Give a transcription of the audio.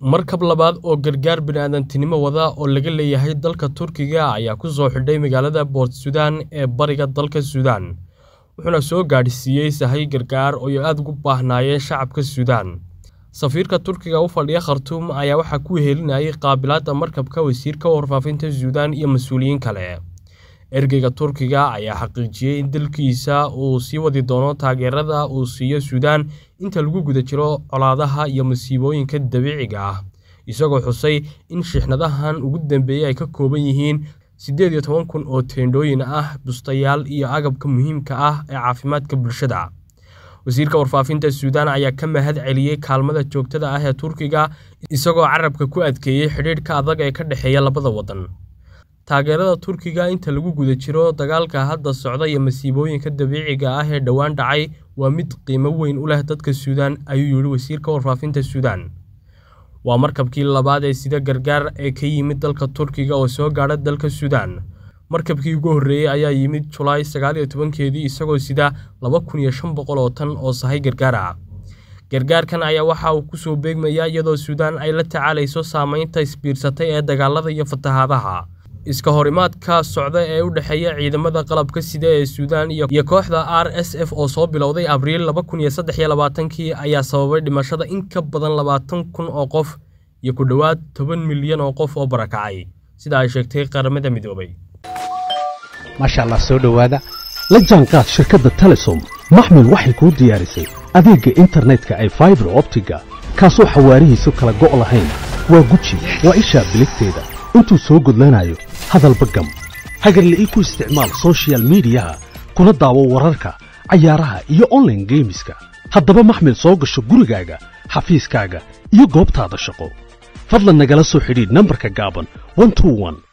markab labaad oo gargaar bini'aadantinimo wada oo laga leeyahay dalka turkiga ayaa ku soo xidhay magaalada boort sudan ee bariga dalka suudaan wuxuuna soo gaadhsiiyey sahay gargaar oo ay aad ugu baahnaayeen shacabka suudaan safiirka turkiga u fadhiya khartuum ayaa waxaa ku wehelinayay qaabilaadda markabka wasiirka warfaafinta suudaan iyo mas-uuliyiin kale ergeyga turkiga ayaa xaqiijiyey in dalkiisa uu sii wadi doono taageerada uu siiyo suudaan inta lagu guda jiro colaadaha iyo masiibooyinka dabiiciga ah isagoo xusay in shixnadahan ugu dambeeyey ay ka kooban yihiin siddeed iyo toban kun oo teendhooyin ah bustayaal iyo agabka muhiimka ah ee caafimaadka bulshada wasiirka warfaafinta suudaan ayaa ka mahad celiyey kaalmada joogtada ah ee turkiga isagoo carabka ku adkeeyey xidhiidhka adag ee ka dhexeeya labada waddan taageerada turkiga inta lagu guda jiro dagaalka hadda socda iyo masiibooyinka dabiiciga ah ee dhowaan dhacay waa mid qiimo weyn u leh dadka suudaan ayuu yidhi wasiirka warfaafinta suudaan waa markabkii labaad ee sida gargaar ee ka yimid dalka turkiga oo soo gaadha dalka suudaan markabkii ugu horreeyey ayaa yimid julaay sagaal iyo tobankeedii isagoo sida laba kun iyo shan boqol oo tan oo sahay gargaar ah gargaarkan ayaa waxa uu kusoo beegmayaa iyadoo suudaan ay la tacaalayso saameynta isbiirsatay ee dagaalada iyo fatahaadaha iska horimaadka socda ee u dhexeeya ciidamada qalabka sida ee suudaan iyo kooxda r s f oo soo bilowday abriil laba kun iyo saddex iyo labaatankii ayaa sababay dhimashada in ka badan labaatan kun oo qof iyo ku dhowaad toban milyan oo qof oo barakacay sida ay sheegtay qaramada midoobay maasha allah soo dhowaada la jaanqaad shirkadda telesom maxmil waxay kuu diyaarisay adeegga internetka ay faibar optiga kaasoo xawaarihiisu kala go' lahayn waa guji waa ishaa biligteeda intuu soo gudlanayo hadalba gam hagarle ii ku isticmaal sochial midiyaha kuna daawo wararka cayaaraha iyo onlaine geemiska haddaba maxmil soo gasho gurigaaga xafiiskaaga iyo goobtaada shaqo fadlan nagala soo xidhiidh nambarka gaaban